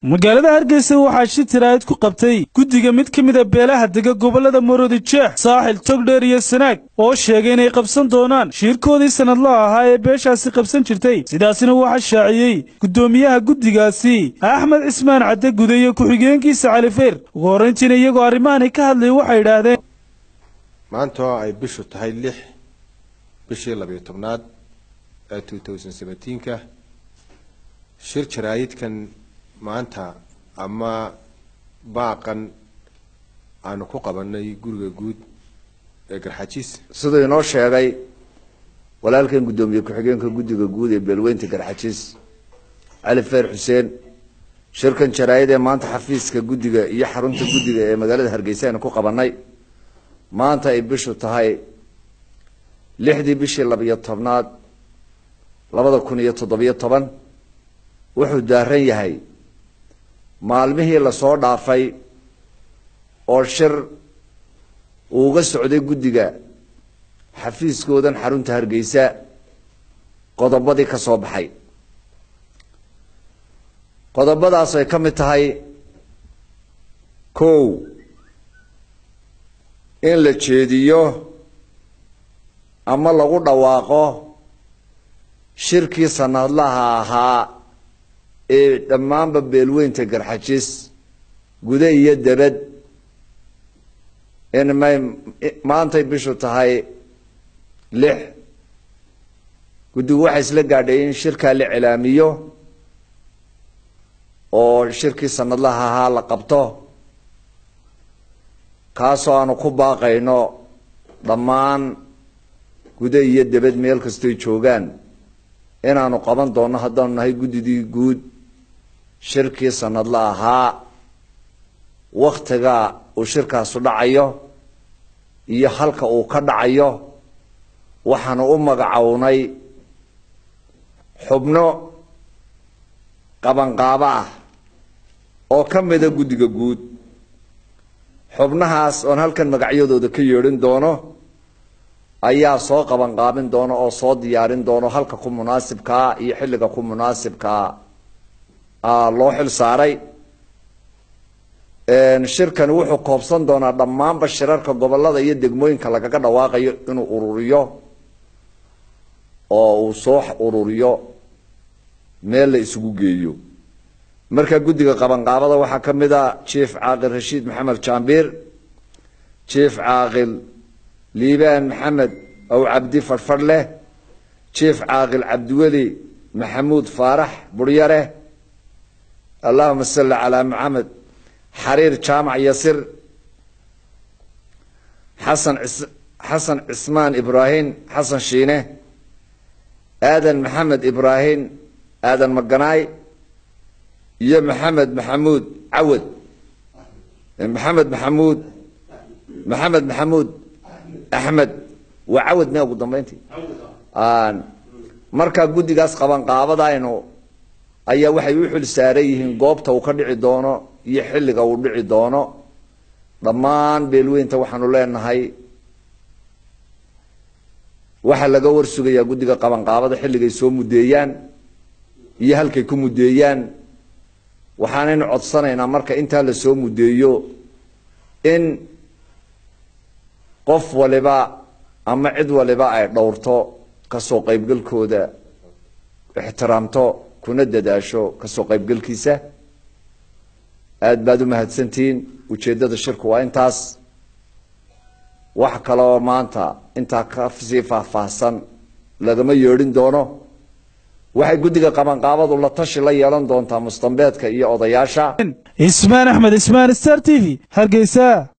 magaalada hargeysa waxaa shi tiraahid ku qabtay guddiga mid ka mid a beelaha dega gobollada maroodi jeex saaxil togdheer iyo sanaag oo sheegay inay qabsan doonaan shiirkoodii sannadlaha ahaa ee beeshaasi qabsan jirtay sidaasina waxaa shaaciyey guddoomiyaha guddigaasi axmed cismaan cadde gude iyo ku-xigeenkiisa califeyr ugu horrayntiina iyagoo arrimahani ka hadlaya waxay idhaahdeen maanta oo ay bishu tahay lix bishii labiyo tobnaad ee two thousand seventeenka shir jaraayidkan maanta ama baaqan aanu ku qabanay guriga guud ee garxajiis siduu inoo sheegay walaalkan guddoomiye ku-xigeenka guddiga guud ee beelweynta garxajiis cali feer xuseen shirkan jaraayid ee maanta xafiiska guddiga iyo xarunta guddiga ee magaalada hargeysa aynu ku qabanay maanta ay bishu tahay lixdii bishii labiyo tobnaad labada kun iyo toddobiyo toban wuxuu daaran yahay maalmihii lasoo dhaafay oo shir uuga socday guddiga xafiiskoodan xarunta hargeysa qodobadii ka soo baxay qodobadaas ay ka mid tahay kow in la jeediyo ama lagu dhawaaqo shirkii sanadlaha ahaa ee dhammaanba beelweynta garxajis gude iyo debed in may maantay bishu tahay lix guddigu waxay isla gaadhay in shirkaa la cilaamiyo oo shirkii sanadlaha ahaa la qabto kaasoo aanu ku baaqayno dhammaan gude iyo debed meel kastoy joogaan inaanu qaban doonno haddaanu nahay guddidii guud shirkii sanadla ahaa waktiga uu shirkaasu dhacayo iyo halka uu ka dhacayo waxaanu u magacownay xubno qabanqaabo ah oo ka mida guddiga guud xubnahaas oon halkan magacyadooda ka yeedhin doono ayaa soo qabanqaabin doono oo soo diyaarin doono halka ku munaasibkaa iyo xilliga ku munaasibkaa loo xil saaray shirkani wuxuu koobsan doonaa dhammaanba shirarka gobolada iyo degmooyinka lagaga dhawaaqayo inuu ururiyo oo uu soo ururiyo meel la isugu geeyo marka guddiga qabanqaabada waxaa ka mid a jief caaqil rashiid maxamed jaambiir jief caaqil liibaan maxamed ow cabdi fadhfadhleh jief caaqil cabdiweli maxamuud faarax buryare allahuma salli calaa maxamed xariir jaamac yasir xasan xasan cismaan ibraahim xasan shiine aadan maxamed ibraahim aadan maganaay iyo maxamed maxamuud cawad maxamed maxamuud maxamed maxamuud axmed waa cawad me ugu dambeyntii markaa guddigaas qabanqaabadaynu ayaa waxay u xil saaran yihiin goobta uu ka dhici doono iyo xilliga uu dhici doono dhammaan beelweynta waxaanu leenahay waxaa laga warsugayaa guddiga qabanqaabada xilligay soo muddeeyaan iyo halkay ku muddeeyaan waxaanaynu codsanaynaa marka intaa la soo muddeeyo in qof waliba ama cid waliba ay dhowrto kasoo qaybgalkooda ixtiraamto kuna dadaasho kasoo qaybgalkiisa aada baad u mahadsantihiin ujeeddada shirku waa intaas wax kaloo maanta intaa ka sii faahfaahsan lagama yeedhin doono waxay guddiga qabanqaabadu la tashi la yeelan doontaa mustambeedka iyo odayaasha ismaan axmed ismaan star t v hargeysa